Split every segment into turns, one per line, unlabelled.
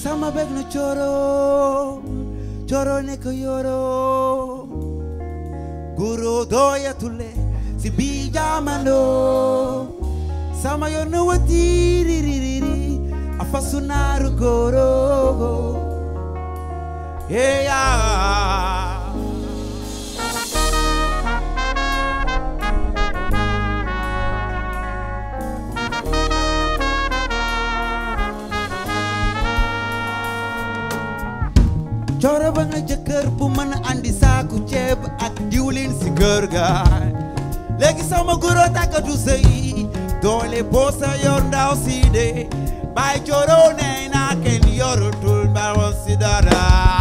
sama bég na coro coro nekk yoro guro doyatule si bi jamano sama yono watiririri afasunaru goro yeah coro ba nga jëkkër bu mën a andi saaku ceeb ak diwlin si kër ga léegi sama guro tàkkatu sëy doole boo sa yor ndaw si de bàyyi coro nee naa kenn yorutul mbawo si dara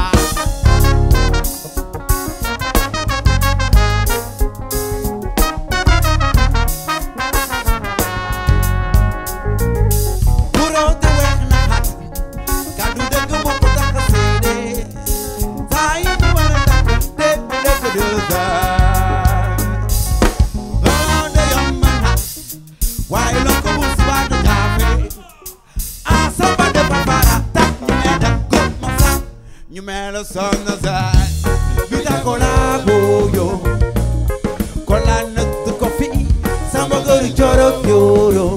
guro te weex na xat kàddu dëgg moo ko tax a seede saa yi ñu war a takk te dëkk deux heures looloo de yomb na waaye loo ko wut si waat a jaafe ah samba de papara tak ñu mee da góob ma sax ñu mee la sonn saay bi ta ko laa booyo ko laa nëtt ko fi samba gëri coro kyoro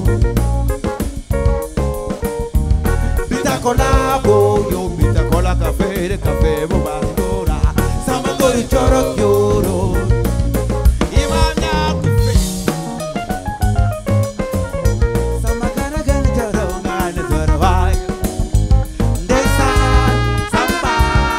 Bitacola bollo, bitacola café de café bombardora, samba gori choro kyoro. Imanya kufe. Samba gana gana choro ngana choro vai. Desa samba.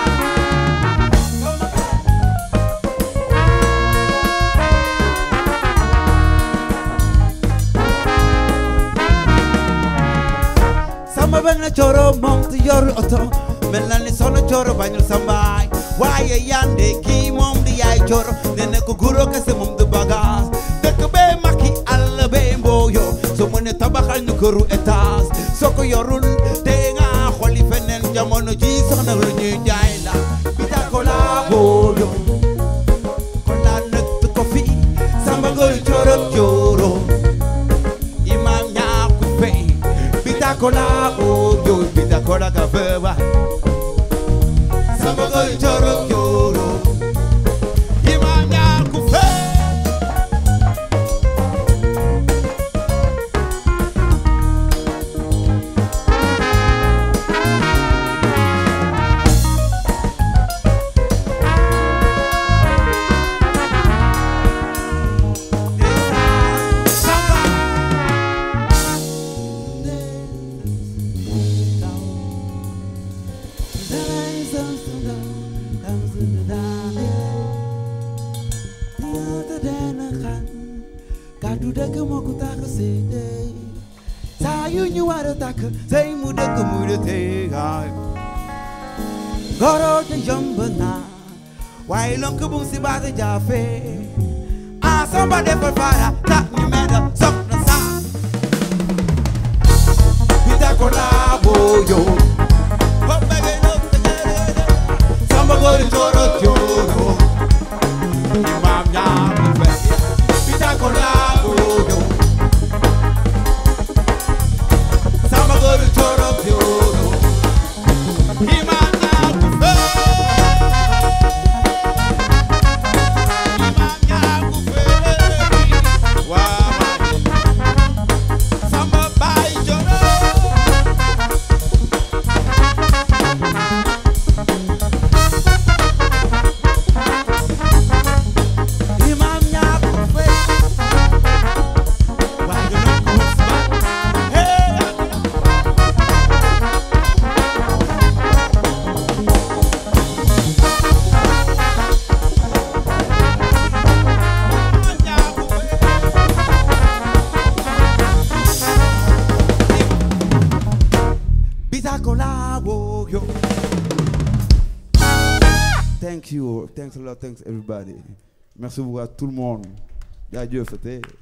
Samba bañ na coro moom te yoru oto mel na ni sono coro bañul sambaay waaye yande kii moom di yaay coro ne ne ko guro kese moom du bagage dëkk bee makki àll bee mbooyo so mu ne tabaxal ñu këru étage soo ko yorul te nga xoli feneen jamono ji soxna lu ñuy jaay la bita ko laa booyo ko laa nëtt ko fi samba ngol coro coro imam ñaaku fey bitakola ojo bitakola kafewa samagol joro joro imam ñaaku fey kàddu dëgg moo ko tax a seede saa yu ñu war a takk sey mu dëgg mu de tegaay goro te yomb na waaye lonk bu si baat jaafe ah samba defal fara ta ñu meda sok na sa bita ko laa booyo samba gori coro coro imam ñaamu fe bita ko laa booyo samba gori coro coro imam ñaamu fe imam ñaamu fe waaw samba baay coro imam ñaaku fay waaye dana ko Usman hey imam ñaaku fay Bisacola wo yo Thank you. Thanks a lot. Thanks everybody. Merci beaucoup à tout le monde. jaajëf c'était